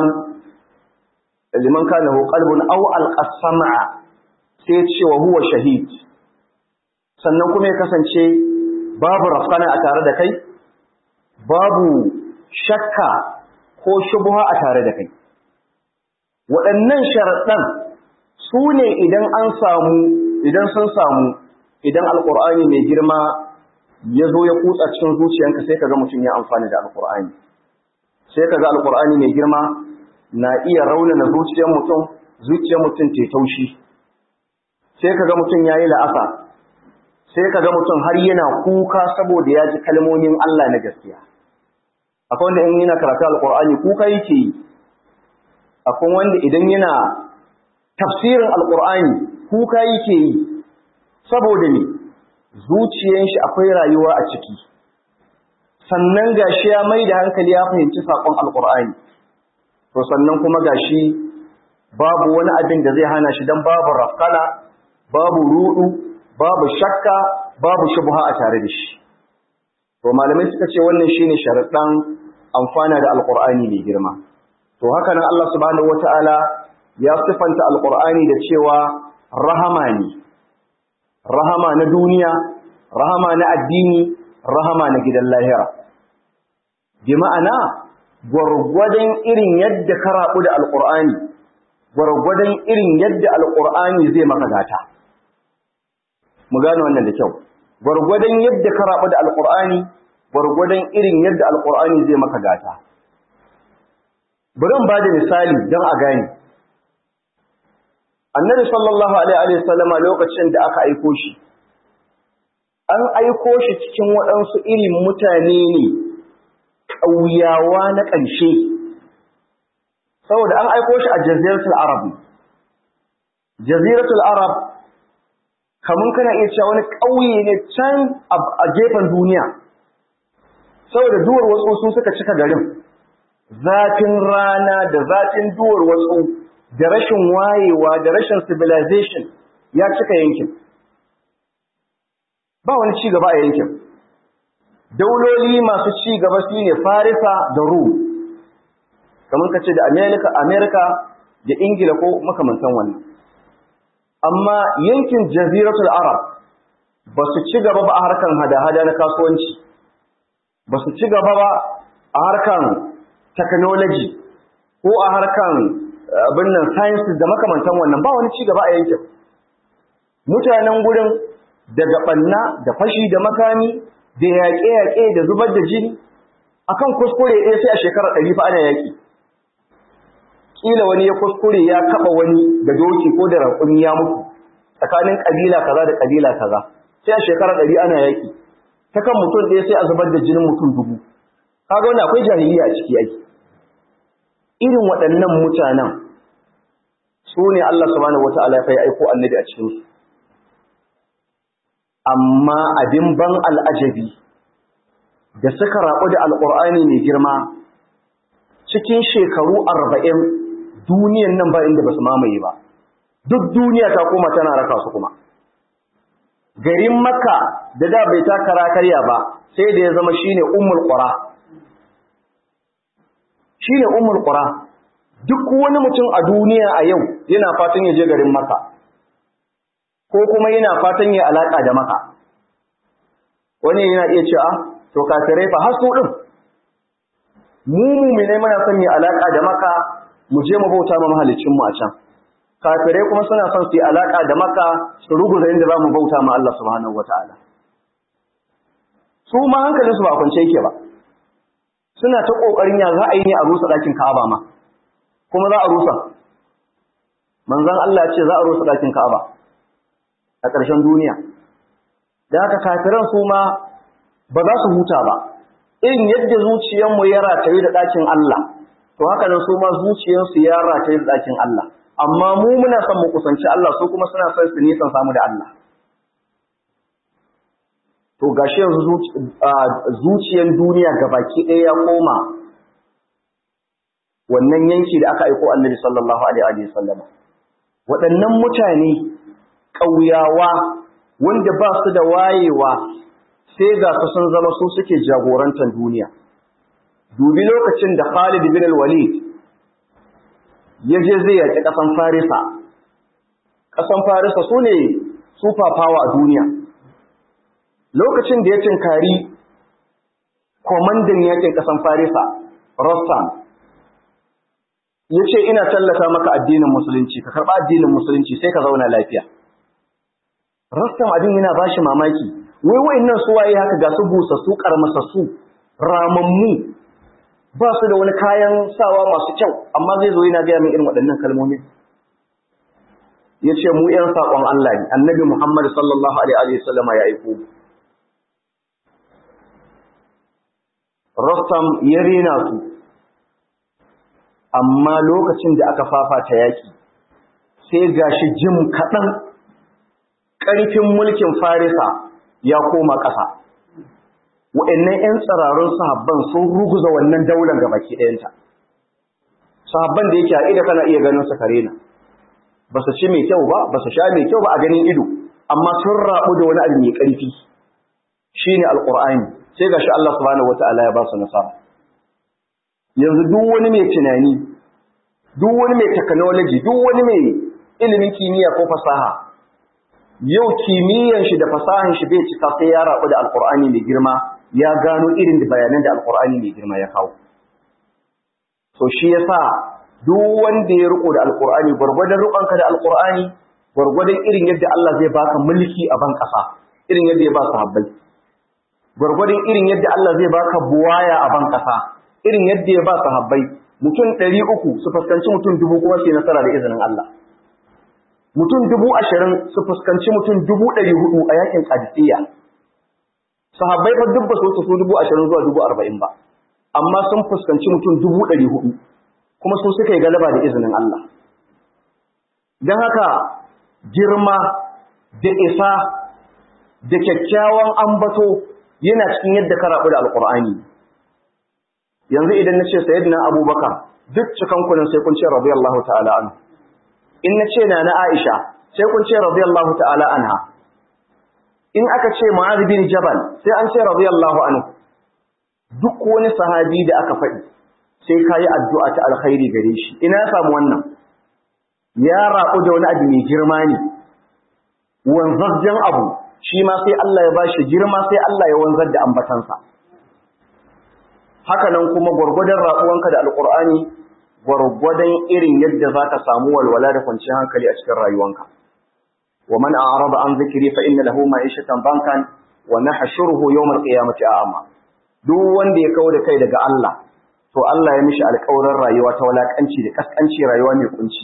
liman kana hu qalbun aw alqasama sai ce wa huwa shahid sannan kuma ya kasance babu rafkana a tare da kai babu shakka ko shubha a tare da kai waɗannan sharaɗan su ne idan an samu idan sun samu idan alƙur'ani mai girma ya zo ya kutsa cikin zuciyanka sai kaga mutum ya amfani da alƙur'ani sai kaga alƙur'ani mai girma na iya raunana zuciyar mutum zuciyar mutum ta taushi sai kaga mutum yayi la'asa sai kaga mutum har yana kuka saboda ya ji kalmomin Allah na gaskiya akwai wanda in yana karatu alqur'ani kuka yake yi akwai wanda idan yana tafsirin alqur'ani kuka yake yi saboda ne zuciyar shi akwai rayuwa a ciki sannan gashi ya mai da hankali ya fahimci sakon alqur'ani to sannan kuma gashi babu wani abin da zai hana shi dan babu rafkana babu rudu babu shakka babu shubha a tare da shi to malamai suka ce wannan shine sharadan amfana da alqur'ani mai girma to haka nan Allah subhanahu wataala ya sifanta alqur'ani da cewa rahama ne rahama na duniya rahama na addini rahama na gidan lahira bi ma'ana gwargwadon irin yadda ka rabu da alqur'ani gwargwadon irin yadda alqur'ani zai maka gata mu gane wannan da kyau gwargwadon yadda ka rabu da alqur'ani gwargwadon irin yadda alqur'ani zai maka gata bari in bada misali don a gane annabi sallallahu alaihi wa sallama lokacin da aka aiko shi an aiko shi cikin waɗansu irin mutane ne ƙauyawa na ƙarshe saboda an aiko shi a jaziratul arab jaziratul arab kamun kana iya cewa wani ƙauye ne can a gefen duniya saboda duwar wasu su suka cika garin zafin rana da zafin duwar wasu da rashin wayewa da rashin civilization ya cika yankin ba wani ci gaba a yankin dauloli masu ci gaba su ne farisa da rum kamar ka ce da amerika amerika da ingila ko makamantan wannan amma yankin jaziratul arab ba su ci gaba ba a harkan hada-hada na kasuwanci ba su ci gaba ba a harkan technology ko a harkan abin nan sciences da makamantan wannan ba wani ci gaba a yankin mutanen gurin daga ɓanna da fashi da makami da yaƙe-yaƙe da zubar da jini akan kuskure ɗaya sai a shekarar ɗari fa ana yaƙi kila wani ya kuskure ya kaba wani da doki ko da raƙumi ya mutu tsakanin kabila kaza da kabila kaza sai a shekara ɗari ana yaƙi ta kan mutum ɗaya sai a zubar da jinin mutum dubu kaga wani akwai jahiliya a ciki yake irin waɗannan mutanen su ne Allah subhanahu wata'ala ya aiko annabi a cikin su amma abin ban al'ajabi da suka raɓu da alƙur'ani mai girma cikin shekaru arba'in duniyan nan ba inda ba su mamaye ba duk duniya ta koma tana raka su kuma garin makka da da bai takara karya ba sai da ya zama shine ummul qura shine ummul qura duk wani mutum a duniya a yau yana fatan ya je garin makka ko kuma yana fatan ya alaka da makka wani yana iya cewa to kafirai fa har su din mu mumine muna son yi alaka da maka mu je mu bauta ma mahalicin mu a can kafirai kuma suna son su yi alaka da maka su ruguza inda zamu bauta ma Allah subhanahu wataala su ma hankalin su ba kwance yake ba suna ta kokarin ya za a yi ne a rusa dakin Ka'aba ma kuma za a rusa manzon Allah ya ce za a rusa dakin Ka'aba a ƙarshen duniya da haka kafiran su ma ba za su huta ba irin yadda zuciyarmu ya rataye da ɗakin Allah, to haka nan su ma zuciyarsu ya rataye da ɗakin Allah, amma mu muna son mu kusanci Allah su kuma suna son su nisan samu da Allah to gashi yanzu zuciyar duniya gabaki ɗaya ya koma wannan yanki da aka aiko annabi sallallahu alaihi wa sallam waɗannan mutane ƙauyawa wanda ba su da wayewa sai ga su sun zama su suke jagorantar duniya dubi lokacin da Khalid bin al-Walid ya je zai yaƙi ƙasan Farisa ƙasan Farisa su ne super power a duniya lokacin da ya tinkari kwamandan yaƙin ƙasan Farisa Rostam ya ce ina tallata maka addinin musulunci ka karɓa addinin musulunci sai ka zauna lafiya Rostam abin yana ba shi mamaki wai wa'annan su waye haka ga su busassu karmasassu ramammu ba su da wani kayan sawa masu kyau amma zai zo yana gaya min irin waɗannan kalmomin ya ce mu ‘yan saƙon Allah ne annabi Muhammad sallallahu alaihi wasallama ya aiko Rostam ya rena su amma lokacin da aka fafata yaƙi sai gashi jim kaɗan ƙarfin mulkin Farisa ya koma ƙasa. Wa'annan ‘yan tsirarun sahabban sun ruguza wannan daular ga baki ɗayanta. Sahabban da yake a ida kana iya ganin su kare na. Ba su ci mai kyau ba, ba su sha mai kyau ba a ganin ido, amma sun raɓu da wani abu mai ƙarfi. Shi ne Alƙur'ani, sai ga shi Allah subhanahu wata'ala ya ba su nasara. Yanzu duk wani mai tunani, duk wani mai technology, duk wani mai ilimin kimiyya ko fasaha, yau kimiyyan shi da fasahan shi bai cika sai ya rabu da alkur'ani mai girma ya gano irin bayanan da alkur'ani mai girma ya kawo so shi yasa duk wanda ya riko da alkur'ani gwargwadon rukanka da alkur'ani gwargwadon irin yadda Allah zai baka mulki a ban kasa irin yadda ya ba sahabbai gwargwadon irin yadda Allah zai baka buwaya a ban kasa irin yadda ya ba sahabbai mutum ɗari uku su fuskanci mutum dubu kuma su yi nasara da izinin Allah mutum dubu ashirin su fuskanci mutum dubu ɗari hudu a yakin kadisiyya sahabbai fa duk ba su wuce su dubu ashirin zuwa dubu arba'in ba amma sun fuskanci mutum dubu ɗari hudu kuma su suka yi galaba da izinin Allah don haka girma da isa da kyakkyawan ambato yana cikin yadda ka rabu da alkur'ani yanzu idan na ce sayyidina abubakar duk cikan kunan sai kun ce radiyallahu ta'ala anhu in na ce na na Aisha sai kun ce radiyallahu ta'ala anha in aka ce Mu'adh bin Jabal sai an ce radiyallahu anhu duk wani sahabi da aka faɗi sai kayi addu'a ta alkhairi gare shi ina ya samu wannan ya rabu da wani abu mai girma ne wanzajjen abu shi ma sai Allah ya bashi girma sai Allah ya wanzar da ambatansa haka nan kuma gwargwadon rabuwanka da alqur'ani gwargwadon irin yadda za ka samu walwala da kwanciyar hankali a cikin rayuwanka. Wa man a'rada an zikiri fa inna lahu ma'ishatan bankan wa nahshuruhu yawm al-qiyamati a'ma. Duk wanda ya kawo da kai daga Allah, to Allah ya mishi alƙawarin rayuwa ta walakanci da kaskanci rayuwa mai kunci.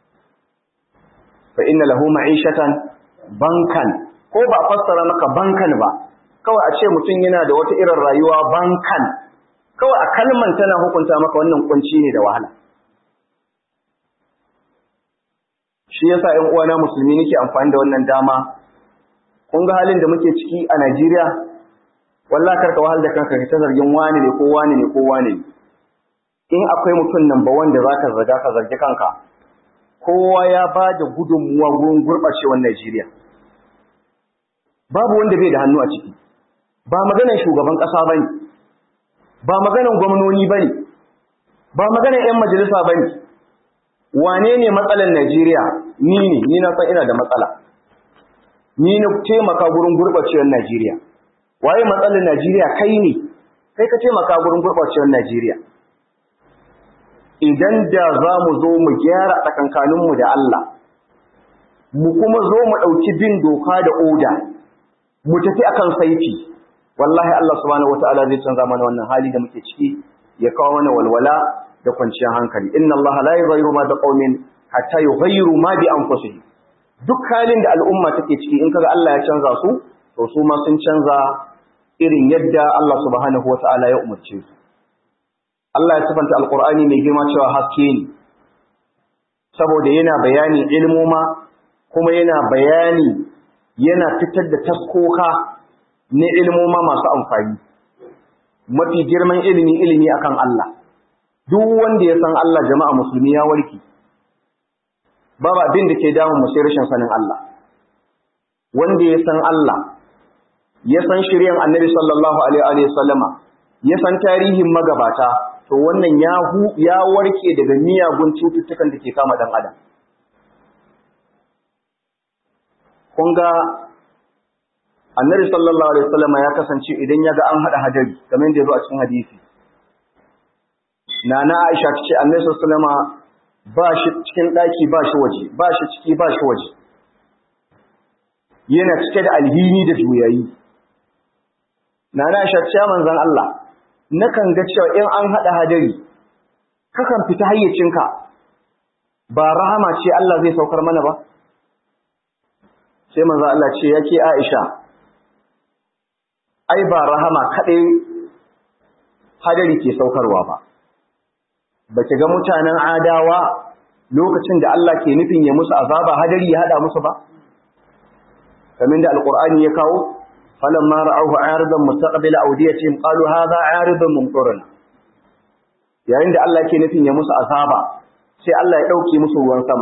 Fa inna lahu ma'ishatan bankan ko ba fassara maka bankan ba, kawai a ce mutum yana da wata irin rayuwa bankan, kawai a kalman tana hukunta maka wannan kunci ne da wahala. shi yasa ƴan uwana musulmi nake amfani da wannan dama kun ga halin da muke ciki a Najeriya wallahi karka wahal da kanka ta zargin wani ne ko wani ne ko wani ne in akwai mutum nan ba wanda zaka zarga ka zargi kanka kowa ya ba da gudunmuwa gurin gurɓacewar Najeriya babu wanda bai da hannu a ciki ba maganar shugaban ƙasa bane ba maganar gwamnoni bane ba maganar 'yan majalisa bane wane ne matsalar Najeriya ni ne ni na san ina da matsala ni na taimaka gurin gurɓacewar Najeriya waye matsalar Najeriya kai ne kai ka taimaka gurin gurɓacewar Najeriya idan da za mu zo mu gyara tsakankaninmu da Allah mu kuma zo mu ɗauki bin doka da oda mu tafi akan saiti wallahi Allah subhanahu wataala zai canza mana wannan hali da muke ciki ya kawo mana walwala da kwanciyar hankali inna Allah la yughayyiru ma biqaumin hatta yughayyiru ma bi anfusihim duk halin da al'umma take ciki in kaga Allah ya canza su to su ma sun canza irin yadda Allah subhanahu wataala ya umarce su Allah ya sifanta alqur'ani mai girma cewa haske ne saboda yana bayani ilmoma kuma yana bayani yana fitar da taskoka na ilmoma masu amfani mafi girman ilimi ilimi akan Allah duk wanda ya san Allah jama'a musulmi ya warke babu abin da ke damun mu sai rashin sanin Allah wanda ya san Allah ya san shiryan Annabi sallallahu alaihi wa sallama ya san tarihin magabata to wannan ya hu ya warke daga miyagun cututtukan da ke kama dan adam kun ga Annabi sallallahu alaihi wa sallama ya kasance idan ya ga an hada hadari kamar yadda ya zo a cikin hadisi Nana Aisha ta ce Annabi sallallahu alaihi wa sallama ba shi cikin ɗaki ba shi waje ba shi ciki ba shi waje yana cike da alhini da juyayi na na shacciya manzan Allah nakan ga cewa in an haɗa hadari kakan fita hayyacinka ba rahama ce Allah zai saukar mana ba sai manzan Allah ce yake Aisha ai ba rahama kaɗai hadari ke saukarwa ba ba ki ga mutanen adawa lokacin da Allah ke nufin ya musu azaba hadari ya hada musu ba kamar da alqur'ani ya kawo falamma ra'awhu 'aridan mustaqbil awdiyatihim qalu hadha 'aridun mumtirun yayin da Allah ke nufin ya musu azaba sai Allah ya dauke musu ruwan sama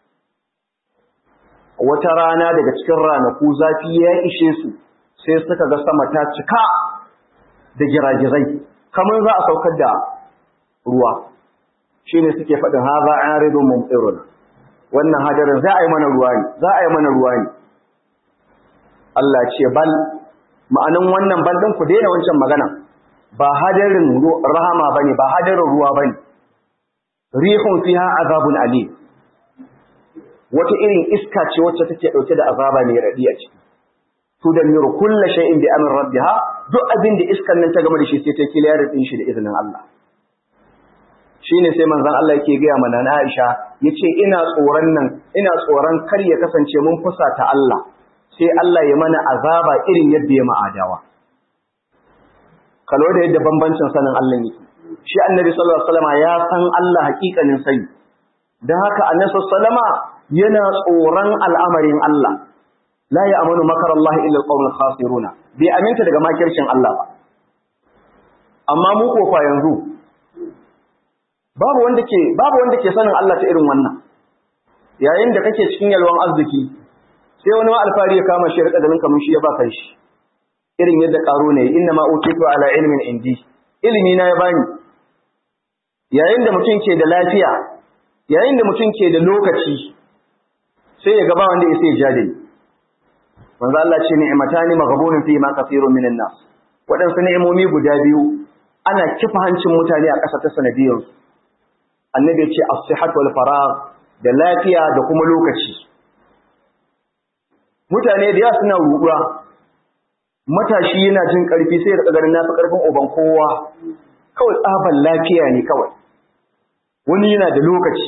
wata rana daga cikin ranaku zafi ya ishe su sai suka ga sama ta cika da giragizai kamar za a saukar da ruwa shine suke faɗin haza aridun mumtirun wannan hadarin za a yi mana ruwa ne za a yi mana ruwa ne Allah ce bal ma'anan wannan bal din ku daina wancan magana ba hadarin rahama bane ba hadarin ruwa bane rihun fiha azabun alim wata irin iska ce wacce take dauke da azaba ne radi a ciki tudammiru kullu shay'in bi amri rabbiha duk abin da iskan nan ta gama da shi sai ta kiliyar din shi da izinin Allah shine sai manzon Allah yake gaya mana na Aisha yace ina tsoron nan ina tsoron kar ya kasance mun fusata Allah sai Allah ya mana azaba irin yadda ya ma'adawa kalo da yadda bambancin sanin Allah yake shi annabi sallallahu alaihi wasallam ya san Allah hakikanin sani dan haka annabi sallallahu alaihi wasallam yana tsoron al'amarin Allah la ya'manu makar Allah illa al-qawmul khasiruna bai aminta daga makircin Allah ba amma mu ko fa yanzu babu wanda ke babu wanda ke sanin Allah ta irin wannan yayin da kake cikin yalwan arziki sai wani alfari ya kama shi rika ganin kamar shi ya baka shi irin yadda karo ne inna ma utitu ala ilmin indi ilimi na ya bani yayin da mutum ke da lafiya yayin da mutum ke da lokaci sai ya gaba wanda ya sai jade manzo Allah ce ni'matani maghbunun fi ma kathirun minan nas waɗansu ni'imomi guda biyu ana kifa hancin mutane a ƙasa ta sanadiyarsu annabi ce as-sihhat wal faragh da lafiya da kuma lokaci mutane da yawa suna ruɗuwa matashi yana jin ƙarfi sai da ganin nasu ƙarfin uban kowa kawai tsaban lafiya ne kawai wani yana da lokaci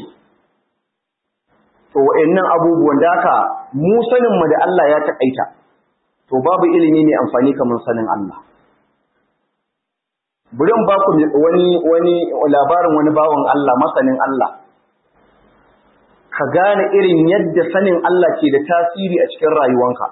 to wa'annan abubuwan da haka mu sanin mu da Allah ya taƙaita to babu ilimi mai amfani kamar sanin Allah bari ba ku wani wani labarin wani bawan Allah masanin Allah ka gane irin yadda sanin Allah ke da tasiri a cikin rayuwanka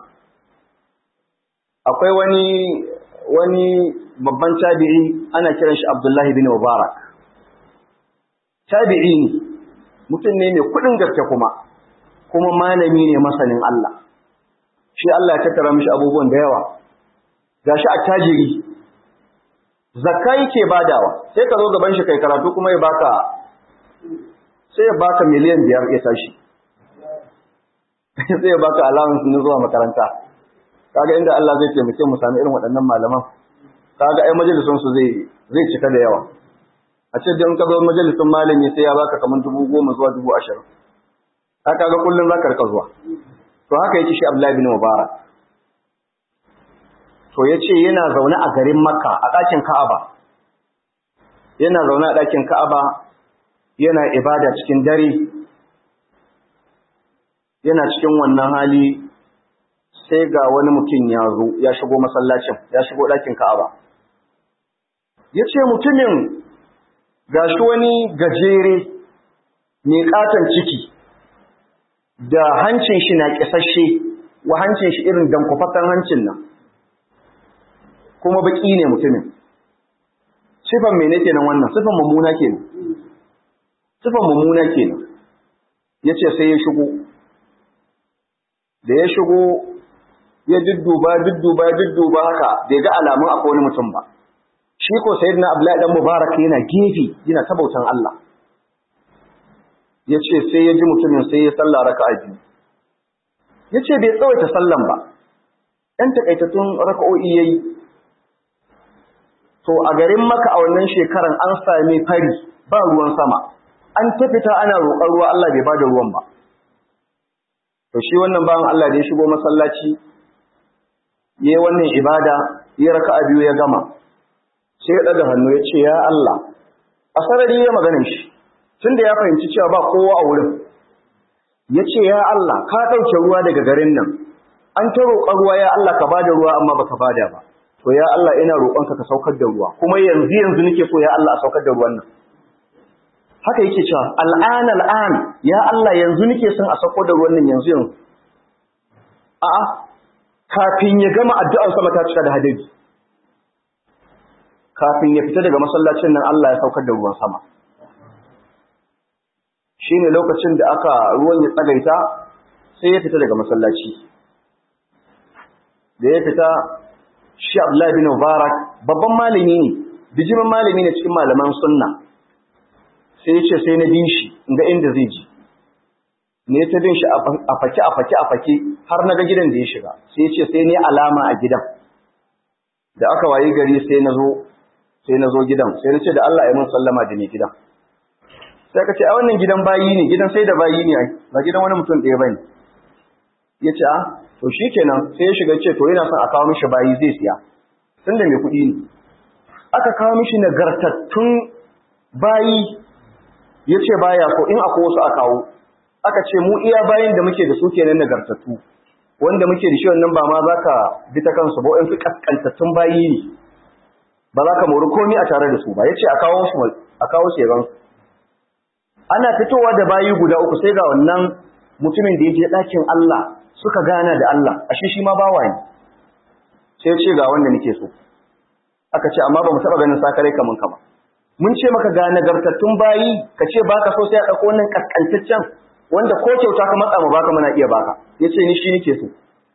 akwai wani wani babban tabi'i ana kiran shi Abdullahi bin Mubarak tabi'i ne mutum ne mai kudin gaske kuma kuma malami ne masanin Allah shi Allah ya tattara mishi abubuwan da yawa gashi attajiri zakka yake badawa sai ka zo gaban shi kai karatu kuma ya baka sai ya baka miliyan biyar ya tashi sai ya baka allowance na zuwa makaranta kaga inda Allah zai taimake mu sami irin waɗannan malaman kaga ai majalisun su zai zai cika da yawa a ce dan ka zo majalisun malami sai ya baka kaman dubu goma zuwa dubu ashirin ka kaga kullum zaka rika zuwa to haka yake shi Abdullahi bin Mubarak to ya ce yana zaune a garin makka a ɗakin ka'aba yana zaune a ɗakin ka'aba yana ibada cikin dare yana cikin wannan hali sai ga wani mutum ya zo ya shigo masallacin ya shigo ɗakin ka'aba ya ce mutumin ga shi wani gajere mai ƙaton ciki da hancin shi na kisashe wa hancin shi irin dankwafatan hancin nan kuma baki ne mutumin sifan mene kenan wannan sifan mummuna kenan sifan mummuna kenan yace sai ya shigo da ya shigo ya dudduba dudduba dudduba haka bai ga alamun akwai wani mutum ba shi ko sayyidina abdullahi dan mubarak yana gefe yana ta bautan Allah yace sai ya ji mutumin sai ya salla raka'a biyu yace bai tsawaita sallan ba ɗan takaitattun raka'o'i yayi to a garin maka a wannan shekaran an sami fari ba ruwan sama an tafita ana roƙon ruwa Allah bai bada ruwan ba to shi wannan bawan Allah da ya shigo masallaci yayi wannan ibada ya raka'a biyu ya gama sai ya daga hannu ya ce ya Allah a sarari ya maganin shi tunda ya fahimci cewa ba kowa a wurin ya ce ya Allah ka ɗauke ruwa daga garin nan an ta roƙon ruwa ya Allah ka bada ruwa amma baka bada ba to ya Allah ina roƙonka ka saukar da ruwa kuma yanzu yanzu nake so ya Allah a saukar da ruwan nan haka yake cewa al'an al'an ya Allah yanzu nake son a saukar da ruwan nan yanzu yanzu a'a kafin ya gama addu'ar sama ta cika da hadari kafin ya fita daga masallacin nan Allah ya saukar da ruwan sama shine lokacin da aka ruwan ya tsagaita sai ya fita daga masallaci da ya fita shi Abdullahi bin Mubarak babban malami ne bijimin malami ne cikin malaman sunna sai ya ce sai na bin shi ga inda zai ji ne ta bin shi a fake a fake a fake har na ga gidan da ya shiga sai ya ce sai ne alama a gidan da aka wayi gari sai na zo sai na zo gidan sai na ce da Allah ya mun sallama da ni gidan sai ka ce a wannan gidan bayi ne gidan sai da bayi ne ba gidan wani mutum ɗaya bane ya ce a to shi kenan sai ya shiga ce to yana son a kawo mishi bayi zai siya tun da mai kuɗi ne aka kawo mishi nagartattun bayi ya ce baya ko in akwai wasu a kawo aka ce mu iya bayin da muke da su kenan nagartattu wanda muke da shi wannan ba ma za ka bi ta kansu ba su kaskantattun bayi ne ba za ka mori komi a tare da su ba ya ce a kawo su a kawo su yaban ana fitowa da bayi guda uku sai ga wannan mutumin da ya je ɗakin Allah suka gana da Allah ashe shi ma bawa ne sai ce ga wanda nake so aka ce amma ba mu taba ganin sakarai kaman kama mun ce maka ga nagartattun bayi ka ce baka so sai a dauko wannan kaskantaccen wanda ko kyauta ka matsa mu baka muna iya baka yace ni shi nake so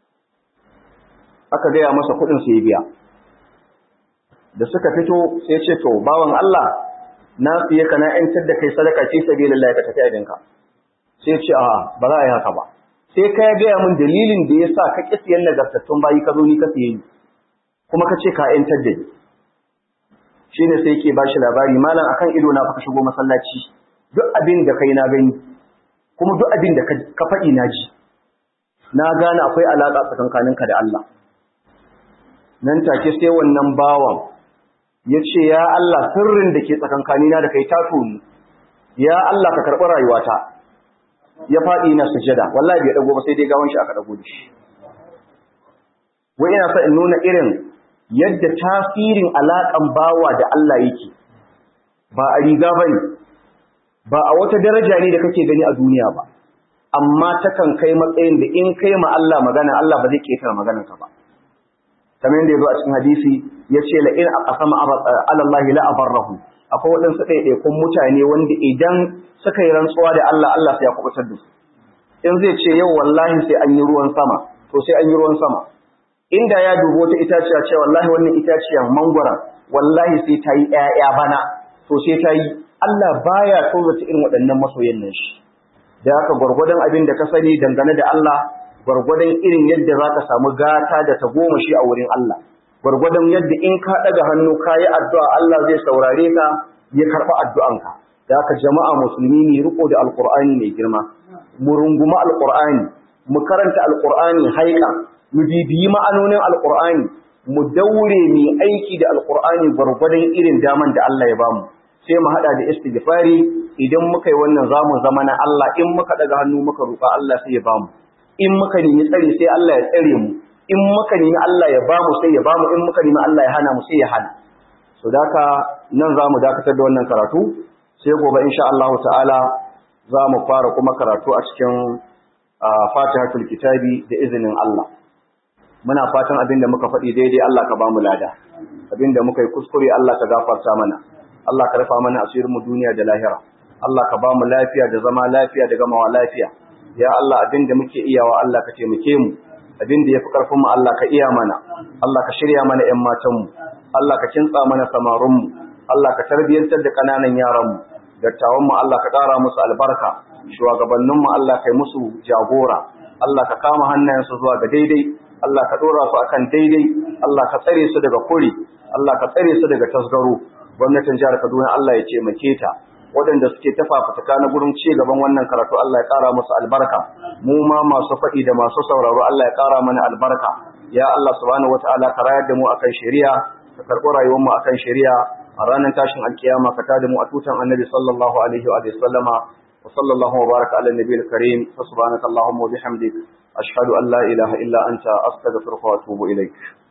aka gaya masa kuɗin sai ya biya da suka fito sai ce to bawan Allah na siye ka na yantar da kai sadaka ce sabilillah ka tafi abinka sai ce a ba za a yi haka ba sai ka gaya min dalilin da ya sa ka ƙi siyan nagartattun bayi ka zo ni ka siye ni kuma ka ce ka ‘yantar da ni shi ne sai ke ba shi labari malam akan ido na ka shigo masallaci duk abin da kai na gani kuma duk abin da ka faɗi na ji na gane akwai alaƙa tsakankaninka da Allah nan take sai wannan bawan ya ce ya Allah sirrin da ke tsakankanina da kai ta tonu ya Allah ka karɓi rayuwata ya faɗi na sujada wallahi bai dago ba sai dai gawan shi aka dago da shi wai ina sa in nuna irin yadda tasirin alaƙan bawa da Allah yake ba a riga bane ba a wata daraja ne da kake gani a duniya ba amma takan kai matsayin da in kai ma Allah magana Allah ba zai ketara maganar ka ba kamar yadda yazo a cikin hadisi yace la in aqsama ala Allah la abarrahu akwai waɗansu ɗaiɗaikun mutane wanda idan suka yi rantsuwa da Allah Allah sai ya kubutar da su in zai ce yau wallahi sai an yi ruwan sama to sai an yi ruwan sama inda ya dubo wata itaciya ce wallahi wannan itaciya mangwara wallahi sai ta yi ƴaƴa bana to sai ta yi Allah baya tozata irin waɗannan masoyan nan shi da haka gwargwadon abin da ka sani dangane da Allah gwargwadon irin yadda za ka samu gata da ta goma shi a wurin Allah gwargwadon yadda in ka ɗaga hannu ka yi addu'a Allah zai saurare ka ya karɓi addu'anka da haka jama'a musulmi ne riko da alƙur'ani mai girma mu runguma alƙur'ani mu karanta alƙur'ani haika mu bibiyi ma'anonin alƙur'ani mu daure mu aiki da alƙur'ani gwargwadon irin daman da Allah ya bamu sai mu haɗa da istighfari idan muka yi wannan zamu zama na Allah in muka ɗaga hannu muka roƙa Allah sai ya bamu in muka nemi tsare sai Allah ya tsare mu in muka nemi Allah ya bamu sai ya bamu in muka nemi Allah ya hana mu sai ya hana so daka nan zamu dakatar da wannan karatu sai gobe insha Allah ta'ala za mu fara kuma karatu a cikin fatihatul kitabi da izinin Allah muna fatan abin da muka faɗi daidai Allah ka ba mu lada abin da muka yi kuskure Allah ka gafarta mana Allah ka rufa mana asirin mu duniya da lahira Allah ka ba mu lafiya da zama lafiya da gamawa lafiya ya Allah abin da muke iyawa Allah ka taimake mu abin da yafi karfin mu Allah ka iya mana Allah ka shirya mana ƴan matan mu Allah ka kintsa mana samarun mu Allah ka tarbiyantar da kananan yaran mu dattawan mu Allah ka ƙara musu albarka shugabannin mu Allah kai musu jagora Allah ka kama hannayensu zuwa ga daidai Allah ka dora su akan daidai Allah ka tsare su daga kuri Allah ka tsare su daga tasgaro gwamnatin jihar Kaduna Allah ya ce make ta waɗanda suke tafafutuka na gurin ci gaban wannan karatu Allah ya ƙara musu albarka mu ma masu faɗi da masu sauraro Allah ya ƙara mana albarka ya Allah subhanahu wataala ka rayar da mu akan shari'a ka karɓi rayuwar mu akan shari'a a ranar tashin alkiyama ka tada mu a tutan annabi sallallahu alaihi wa sallama wa sallallahu wa baraka ala nabiyil karim fa subhanaka allahumma wa bihamdik ashhadu an la ilaha illa anta astaghfiruka wa atubu ilaik